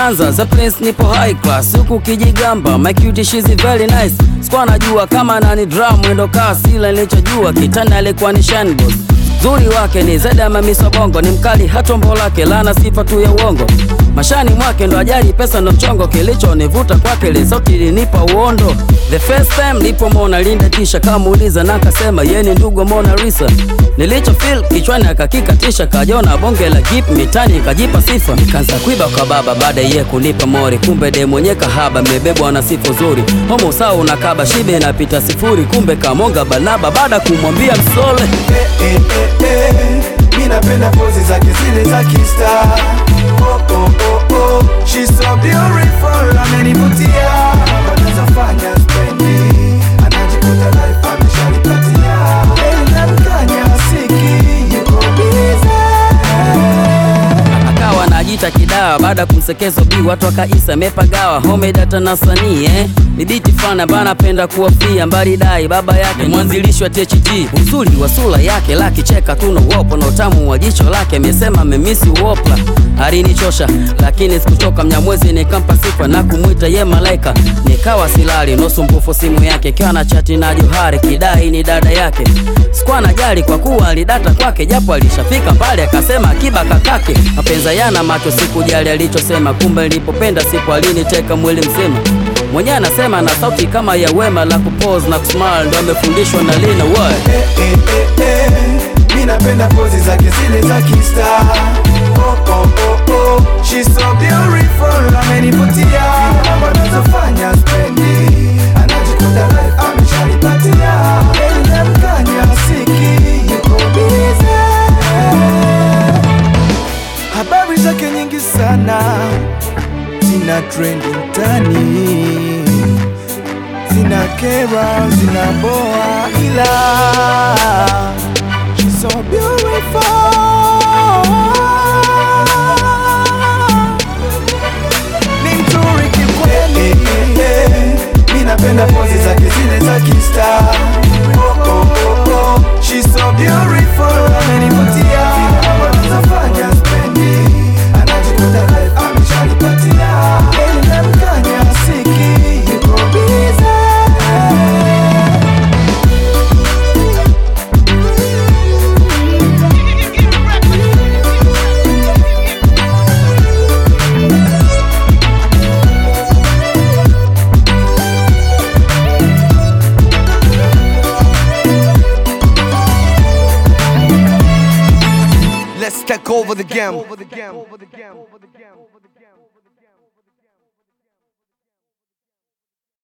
kwanza the prince nipo high class huku kijigamba my cutie she's very nice sikuwa najua kama nani drum mwendo kasi ila nilichojua kitani alikuwa ni shine boss Zuri wake ni zaidi ya mamisa bongo, ni mkali hatombo lake lana sifa tu ya uongo. Mashani mwake ndo ajali, pesa ndo mchongo, kilichonivuta kwake ile sauti ilinipa uondo. The first time nilipomwona Linda kisha kamuuliza na akasema yeye ni ndugu wa Mona Lisa. Nilicho feel kichwani akakikatisha, kajona bonge la jeep mitani kajipa sifa. Kanza kuiba kwa baba baada ye kunipa mori, kumbe de mwenye kahaba mebebwa na sifa nzuri. Homo sawa unakaba shibe inapita sifuri, kumbe kamonga banaba baada kumwambia msole. Eh, eh, eh, eh. Mi napenda pozi zake zile za kista oh, oh, oh, oh. She's so beautiful, amenivutia wanazofanya spendi anajikuta life ameshalipatia Eli namkanya siki yuko bize akawa anajiita kidawa baada ya kumsekezo bi watu wakaisa mepagawa homedata na sanii eh? bibiti fana bana penda kuwafia mbali dai baba yake mwanzilishi wa THT uzuri wa sura yake lakicheka tuna uopo na utamu wa jicho lake amesema memisi uopla alinichosha lakini sikuchoka mnyamwezi nikampa sifa na kumwita ye malaika nikawa silali nosumbufu simu yake ikiwa na chati na johari kidai ni dada yake sikuwa najali kwa kuwa alidata kwake japo alishafika mbali akasema akiba kakake mapenza yana macho sikujali alichosema kumbe nilipopenda siku aliniteka mwili mzima mwenyewe anasema na sauti kama ya wema la kupose na kusmile ndo amefundishwa na lina what eh, eh, eh, eh. Mi napenda pozi zake zile za kista oh, oh, oh, oh. She's so beautiful, amenivutia wanazofanya spendi anajikuta life ameshalipatia Eli namkanya siki yuko bize habari zake nyingi sana zina trendi mtani zina kera zina boa ila she's so beautiful ni mzuri kikweli mi napenda pozi zake zile za kista oh, oh, oh, oh. She's so beautiful amenivutia wanazofanya spendi anajikuta life ameshalipatia Eli namkanya siki yuko bize Let's take over the game.